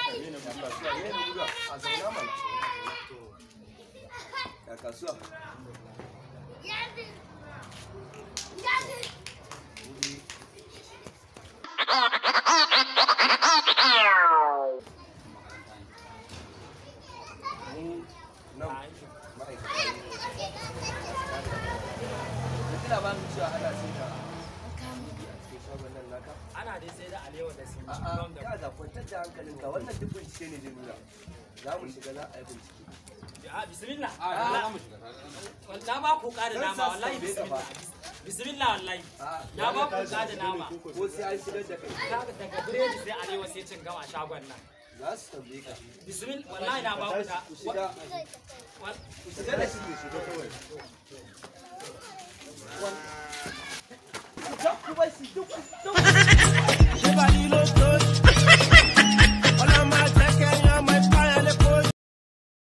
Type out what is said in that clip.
a zauna mana ya kasuwa mu nan ma'aikata ne da kila ba mu cewa ana sai da kuɗi a cikin shagon nan naka ana dai sai da alewa da sun a'a ya ga kwantar da hankalinka wannan duk bincike ne zai nuna za mu shiga za a yi bincike a bismillah za mu shiga na ba ku ƙara Zan nama sa su wallahi tambaye ka bismillah bismillah wallahi A'a, na ba ku ƙara nama ko sai an shigar da kai Daga- daga biredi sai alewa sai cin gama shagon nan za su tambaye ka bismillah wallahi na ba ku da ku shiga wa- ku shiga da shi ku shiga kawai ku bar shi duk duk Everybody look good.